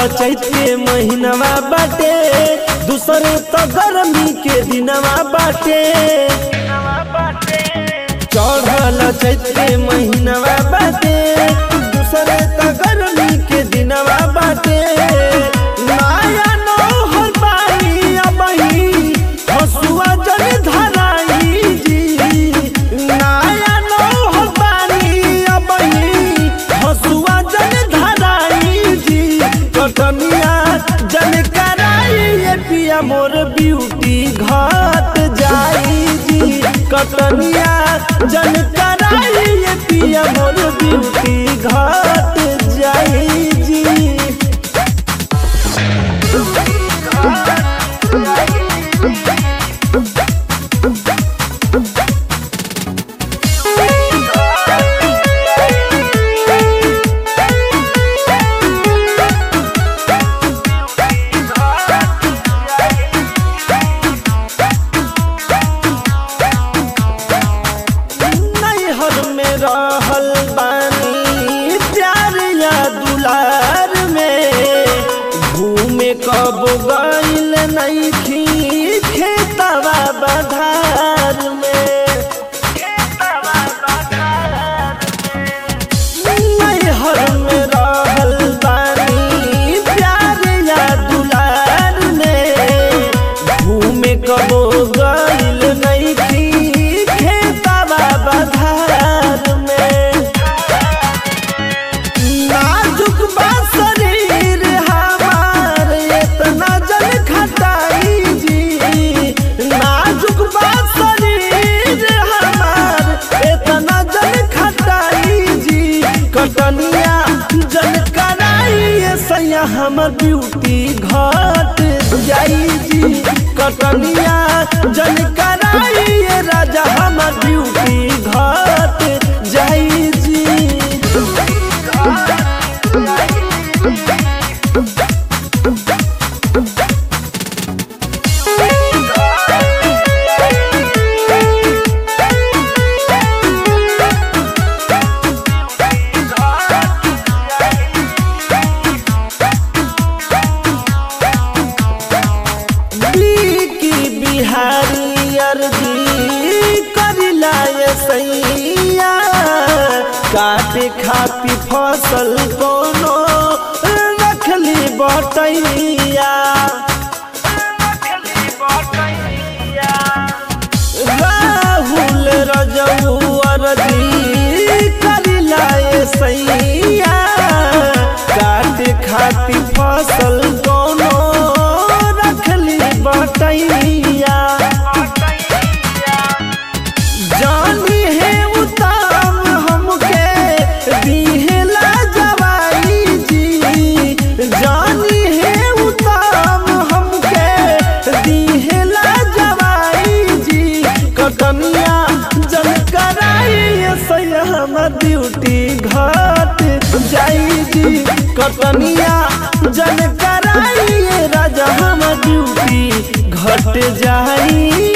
चैत के महीनवा बाटे दूसरे तो गर्मी के दिनवा बाटे चढ़ल चैत के महीनवा बाटे दूसरे तो गर्मी के दिनवा बाटे माया नौहर बाई अबही हसुआ जन धराई जी नाया नौहर बानी अबही हसुआ जन धराई जी कटनिया जन कराई ये पिया मोर ब्यूटी घाट जाई जी कटनिया जन कराई ये पिया मोर ब्यूटी घाट जाई जी नैहर में रहल बानी प्यार या दुलार में घूमे कब गइल नइखी खेतवा बधार में नैहर में रहल बानी प्यार या दुलार में घूमे कबो गइल नइखी खेतवा बधार में नाजुक बा शरीर हमार इतना जन खटाई जी नाजुक बा शरीर हमार इतना जन खटाई जी कटनिया जन कराई ये सैया हमर ब्यूटी घट जाई जी कटनिया जन कराई ये राजा हमर ब्यूटी घट जाई जी की बिहारी अर्जी करिला ये सैया काटे खाती फसल कोनो रखली बटैया राहुल रजऊ अर्जी करिला ये सैया काटे खाती फसल कोनो रखली बटैया जानी है उताम हमके दिहला जवाई जी जानी है उताम हमके दिहला जवाई जी कटनिया जन कराई सैया हम ड्यूटी घाट जाई जी कटनिया जन कराई राजा हम ड्यूटी घट जाई